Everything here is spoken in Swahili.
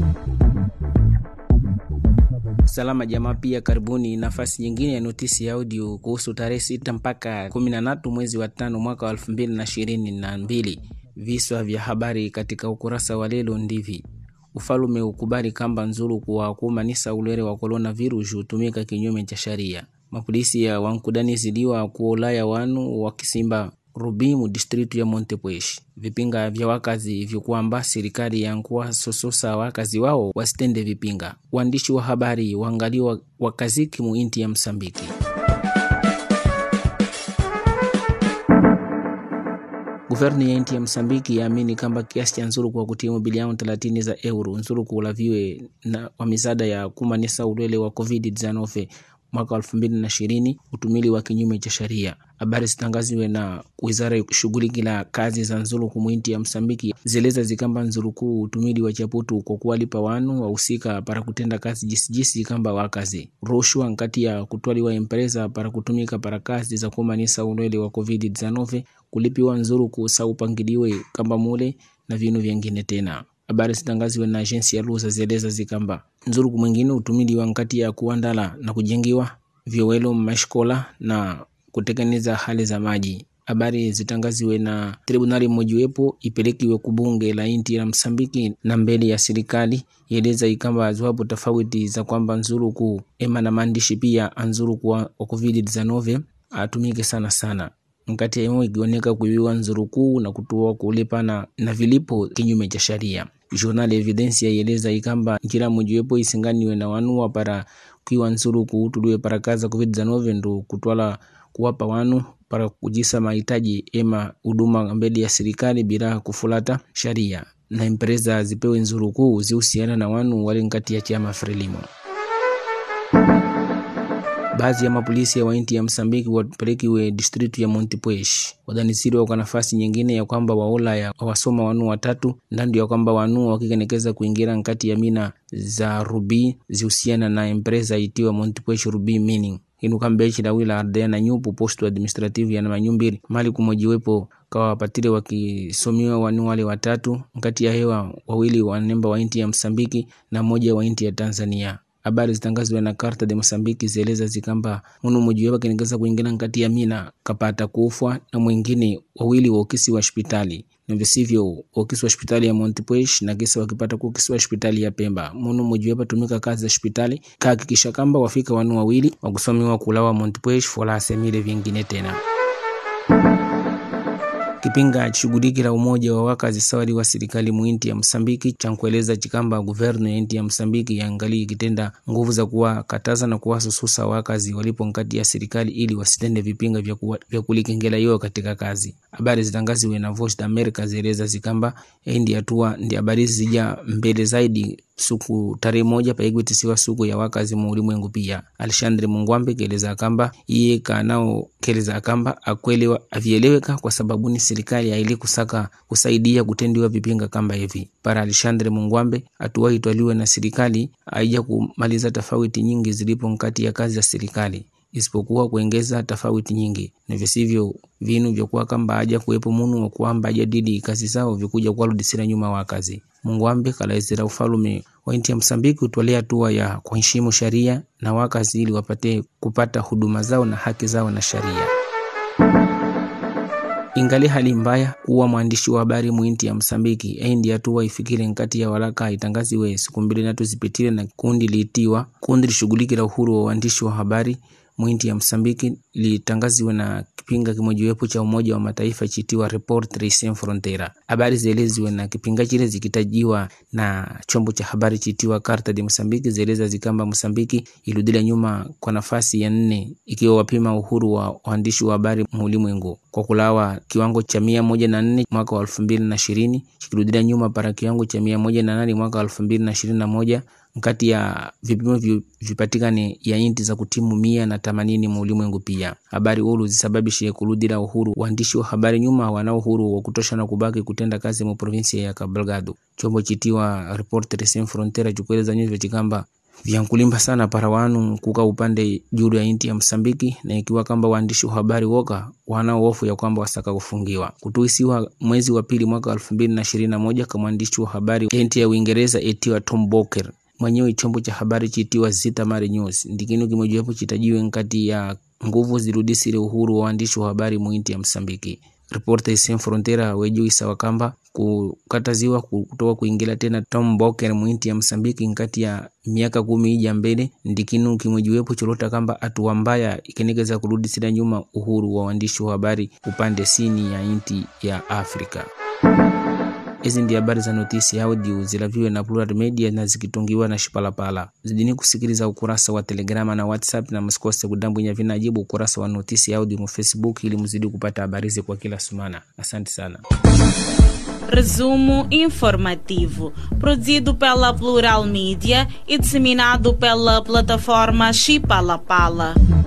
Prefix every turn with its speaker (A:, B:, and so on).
A: Salama jamaa, pia karibuni nafasi nyingine ya notisi ya audio kuhusu tarehe sita mpaka kumi na tatu mwezi wa tano mwaka wa elfu mbili na ishirini na mbili. Viswa vya habari katika ukurasa wa lelo ndivi: ufalume ukubali kamba nzuru kuwa kumanisa ulwere wa coronavirus hutumika kinyume cha sharia. Mapolisi ya wankudani zidiwa kuolaya wanu wakisimba Rubimu distritu ya Montepuez. Vipinga vya wakazi vyokuamba serikali yankuwa sososa wakazi wao wasitende vipinga. Waandishi wa habari waangaliwa wakaziki mu inti ya Msambiki. Guverni ya inti ya Msambiki yaamini kamba kiasi cha nzuru kwa kutimu bilioni 30 za euro nzuru kuulaviwe na wa misaada ya kumanisa ulwele wa COVID-19 mwaka elfu mbili na ishirini utumili wa kinyume cha sheria. Habari zitangaziwe na wizara ya shughuli la kazi za nzuru kumwinti ya Msambiki zeleza zikamba nzuru kuu utumili wa chaputu kwa kuwalipa wanu wahusika para kutenda kazi jisijisi kamba wakazi rushwa nkati ya kutwaliwa empresa para kutumika para kazi za kumanisa ulwele wa COVID-19 kulipiwa nzuru kusa upangiliwe kamba mule na vinu vyengine tena habari zitangaziwe na agensi ya luza zieleza zikamba nzuru kumwingine utumili wa nkati ya kuandala na kujengiwa vyowelo mashkola na kutekeneza hali za maji. Habari zitangaziwe na tribunali mmojiwepo ipelekiwe kubunge la inti la Msambiki na mbele ya serikali ieleza ikamba ziwapo tofauti za kwamba nzuru ku ema na maandishi pia anzuru kwa wa COVID-19 atumike sana sana nkati ya ikioneka kuiwa nzuru kuu na kutoa kulipa na, na vilipo kinyume cha sharia. Journal Evidencia ieleza ikamba njira mojiwepo isinganiwe na wanua para kiwa nzuru kuutuliwe para kaza COVID-19 ndo kutwala kuwapa wanu para kujisa mahitaji ema huduma mbele ya serikali bila kufulata sharia na empresa zipewe nzuru kuu zihusiana na wanu wale nkati ya chama Frelimo. Baadhi ya mapolisi ya wainti ya Msambiki wapelekiwe distritu ya Montepuez wadanisiwa kwa nafasi nyingine ya kwamba waola ya wasoma wanu watatu ndandu ya kwamba wanu wakikenekeza kuingira nkati ya mina za rubi zihusiana na empresa itiwa Montepuez Ruby Mining inu kambechi la wila ardea na nyupu posto administrative ya manyumbiri mali kumojiwepo kawa wapatire wakisomiwa wanu wale watatu nkati ya hewa wawili wanemba wa inti ya Msambiki na moja wa inti ya Tanzania habari zitangazwa na Karta de Mosambiki zieleza zikamba munu mmoja wake kinegeza kuingia nkati ya mina kapata kufwa na mwingine wawili wa ukisi wa hospitali na visivyo ukisi wa hospitali ya Montepuez na kisa wakipata ku ukisi wa hospitali ya Pemba. Munu mmoja wapo tumika kazi za hospitali kahakikisha kamba wafika wanu wawili wakusomiwa kulawa Montepuez fola asemile vingine tena kipinga shughuliki la umoja wa wakazi sawari wa serikali muinti ya Msambiki chankueleza chikamba guvernu ya inti ya Msambiki yaangalie ikitenda nguvu za kuwakataza na kuwasususa wakazi walipo nkati ya serikali ili wasitende vipinga vya, kuwa, vya kulikengela yo katika kazi. Habari zitangaziwe na Voice of America zieleza zikamba ndi hatua ndi habari zija mbele zaidi suku tarehe moja paigwitisiwa suku ya wakazi mu ulimwengu pia. Alexandre Mungwambe keleza kamba iye kanao keleza kamba akwelewa avieleweka kwa sababu ni serikali aili kusaka kusaidia kutendiwa vipinga kamba hivi. Para Alexandre Mungwambe hatua itwaliwe na serikali aija kumaliza tofauti nyingi zilipo nkati ya kazi za serikali isipokuwa kuongeza tofauti nyingi na visivyo vinu vyokuwa kamba aja kuwepo munu wa kuamba ajadili kazi zao vikuja kuwarudisira nyuma wa kazi. Mungwambe kalaizira ufalume wa inti ya Msambiki utwalea hatua ya kuheshimu sharia na wakazi ili wapate kupata huduma zao na haki zao na sharia. Ingali hali mbaya kuwa mwandishi wa habari muinti ya Msambiki endi hatua ifikire nkati ya waraka itangaziwe siku mbili natu zipitile na kundi liitiwa kundi lishughulikila uhuru wa uandishi wa habari mwinti ya Msambiki litangaziwe na kipinga kimojiwepo cha Umoja wa Mataifa chitiwa Reporters Sans Frontieres. Habari zieleziwe na kipinga chile zikitajiwa na chombo cha habari chitiwa Carta de Msambiki zieleza zikamba Msambiki iludila nyuma kwa nafasi ya nne ikiwa wapima uhuru wa waandishi wa habari muulimwengu kwa kulawa kiwango cha mia moja na nne mwaka wa elfu mbili na ishirini chikirudila nyuma para kiwango cha mia moja na nane mwaka wa elfu mbili na ishirini na moja nkati ya vipimo vipatikane ya inti za kutimu mia na themanini mu ulimwengu pia. Habari ulu zisababishe kuludila uhuru waandishi wa habari nyuma wana uhuru wa kutosha na kubaki kutenda kazi mu provinsia ya Cabo Delgado. Chombo chitiwa Reporters Sans Frontieres chikueleza nyuzi chikamba vyankulimba sana para wanu kuka upande juu ya inti ya Msambiki, na ikiwa kwamba waandishi wa habari woka wanao hofu ya kwamba wasaka kufungiwa kutuisiwa mwezi wa pili mwaka elfu mbili na ishirini na moja kama mwandishi wa habari inti ya Uingereza etiwa Tom Boker mwenyewe chombo cha habari chitiwa Zitamar News ndikinu kimojawapo chitajiwe nkati ya nguvu zirudisire uhuru wa waandishi wa habari muinti ya Msambiki. Reporters Sans Frontera wejuisa wakamba kukataziwa kutoka kuingira tena Tom Boker muinti ya Msambiki nkati ya miaka kumi ija mbele ndikinu kimwejiwepo cholota kamba hatua mbaya ikenekeza kurudisira nyuma uhuru wa waandishi wa habari upande sini ya inti ya Afrika. Hizi ndi habari za notisi audio zilaviwe na Plural Media na zikitungiwa na Shipalapala. Zidini kusikiliza ukurasa wa Telegrama na WhatsApp na msikose kudambwinya vinajibu ukurasa wa notisi audio mu Facebook ili mzidi kupata habari kwa kila sumana. Asante sana.
B: Resumo informativo, produzido pela Plural Mídia e disseminado pela plataforma Chipalapala.